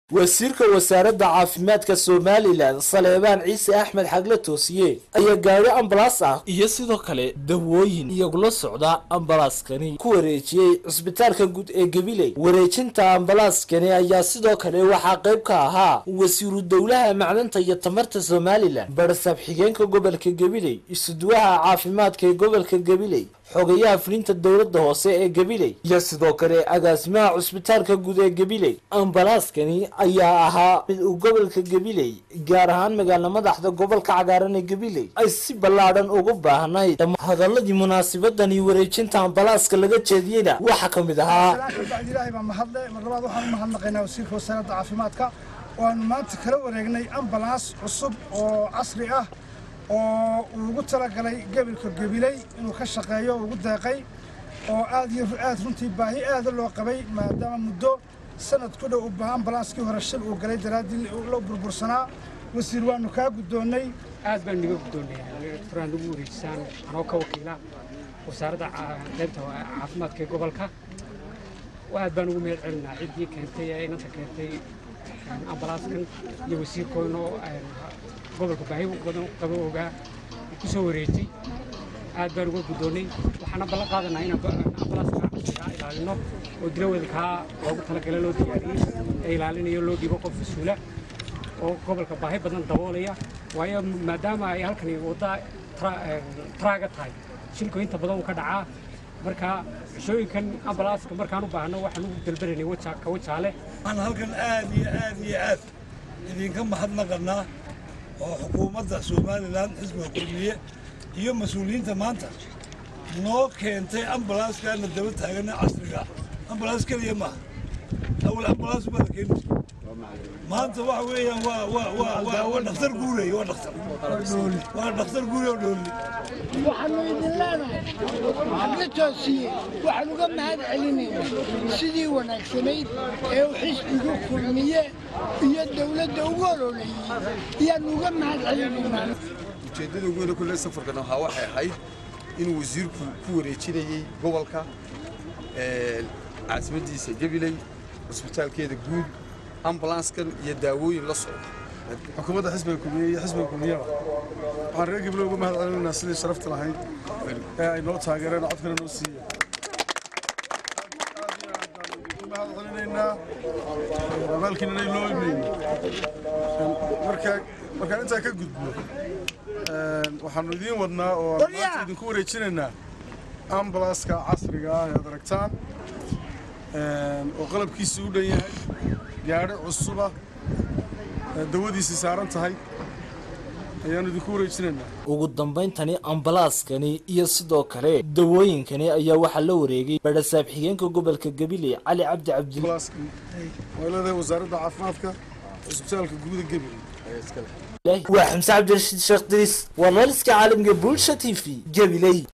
wasiirka wasaaradda caafimaadka somalilan saleebaan ciise axmed xagle toosiye ayaa gaari ambalaas ah iyo sidoo kale dawooyin iyagula socda ambalaaskani ku wareejiyey cisbitaalka guud ee gabiley wareejinta ambalaaskani ayaa sidoo kale waxaa qayb ka ahaa wasiiru dowlaha macdanta iyo tamarta somalilan barsaab xigeenka gobolka gabiley isuduwaha caafimaadka ee gobolka gabiley xogayaha fulinta dowladda hoose ee gabiley iyo sidoo kale agaasimaha cusbitaalka guud ee gabiley ambalaaskani ayaa ahaa mid uu gobolka gabiley gaar ahaan magaala madaxda gobolka cagaaran ee gabiley ay si ballaadhan ugu baahnayd hadaladii munaasabadani wareejinta ambalaaska laga jeediyeyna waxaa ka mid ahaa bacdi ilaahay baa mahadle mar labaad waxaan u mahadnaqaynaa wasiirka wasaaradda caafimaadka waanu maanta kala wareegnay ambalaas cusub oo casri ah oo uu ugu talagalay gebilka gabiley inuu ka shaqeeyo ugu deeqay oo aad iyo aad runtii baahi aada loo qabay maadaama muddo sanad ku dhow uba ambalaaskii hore shil uu galay daraaddii loo burbursanaa wasiir waanu kaa guddoonnay aad baan niga guddoonnay furaan ugu wareejisaan anoo ka wakiila wasaaradda qaybta caafimaadka ee gobolka aad baan ugu mahad celinaa ciddii keentay ee inanta keentay ambalaaskan iyo wasiirkoodnoo gobolka baahi badan qaba ogaa ku soo wareejay aad baan uga guddoonnay waxaana ballan qaadanaa inaan ambalaaska kaa ilaalino oo dilawadkaa loogu talagalay loo diyaariyey ee ilaalinayo loo dhibo qof mas-uula oo gobolka baahi badan daboolaya waayo maadaama ay halkani wadda traaga tahay shilku inta badan uu ka dhacaa marka cishooyinkan ambalaaska markaan u baahno waxaan ugu dalbanaynay ka wajaale waxaan halkan aad iyo aad iyo aad idinka mahadnaqannaa oo xukuumadda somalilan xisbiga kulmiye iyo mas-uuliyiinta maanta noo keentay ambalaaskaana daba taagana casriga ambalaas keliya maaha awal ambalaas baa la keeni jiray maanta waxa weeyaan waa waa waa waa waa dhakhtar guurey waa dhakhtar waa dhakhtar guurey oo dhoolli waxaanu idin leenahay xagla toosiye waxaan uga mahad celinaynaa sidii wanaagsanayd ee uu xisbigu kulmiye iyo dawladda ugu ololeeyey ayaanu uga mahad celinaynaa ujeeddada ugu weyne kulle safarkan waxaa waxay ahayd inuu wasiirku ku wareejinayey gobolka caasimadiisa gabiley cusbitaalkeeda guud ambalanskan iyo daawooyin la socda xukuumadda xisbiga kulmiye iyo xisbiga kulmiyada waxaan reer gabiley uga mahad celinaynaa sidii sharafta lahayd ee ay noo taageereen codkana noo siiya mahad celinaynaa abaalkiinana loo imeeyey markaan intaa ka gudbo waxaanu idiin wadnaa oo maanta idinku wareejinaynaa ambalaaska casriga ah ead aragtaan oo qalabkiisii u dhan yahay gaadhi cusuba dawadiisii saaran tahay ayaanu idinku wareejinaynaa ugu dambayntani ambalaaskani iyo sidoo kale dawooyinkani ayaa waxaa la wareegay barasaab xigeenka gobolka gabiley cali cabdi cabdi waa leedahay wasaaradda caafimaadka cusbitaalka guuda gabiley waa xamse cabdirashiid sheekh diris waa laliska caalamka bulsha t v gabiley